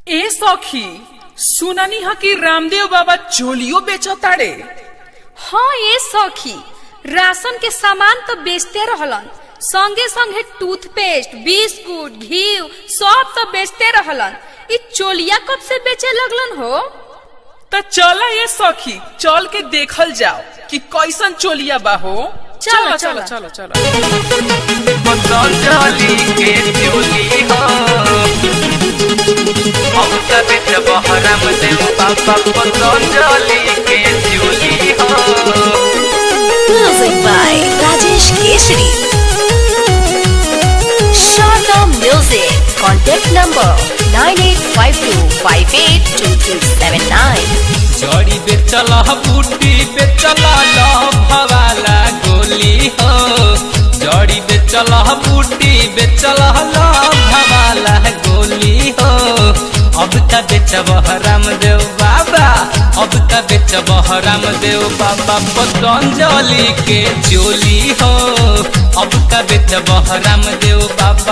ए सखी सुननी ह कि रामदेव बाबा चोलियो बेचताड़े हाँ ये सखी राशन के सामान तो बेचते रहलन संगे संगे टूथपेस्ट बिस्कुट घी सब तो बेचते रहलन इ चोलिया कब से बेचे लगलन हो त चला ये सखी चल के देखल जाओ कि कैसन चोलिया बा हो चलो, चलो चलो। चलो चलो पतंजलि के चोली हो हम सब बहरम देव बाबा पतंजलि के चोली हो Music by Rajesh Keshri. Shorter Music. Contact number 9852582379. जड़ी बेचल बूटी बेचल भवाला गोली हो जड़ी बेचल बूटी बेचल भवाला गोली हो अब का बेचब रामदेव बाबा अब का बेचब रामदेव बाबा पतंजलि के चोली हो अब का बेचब रामदेव बाबा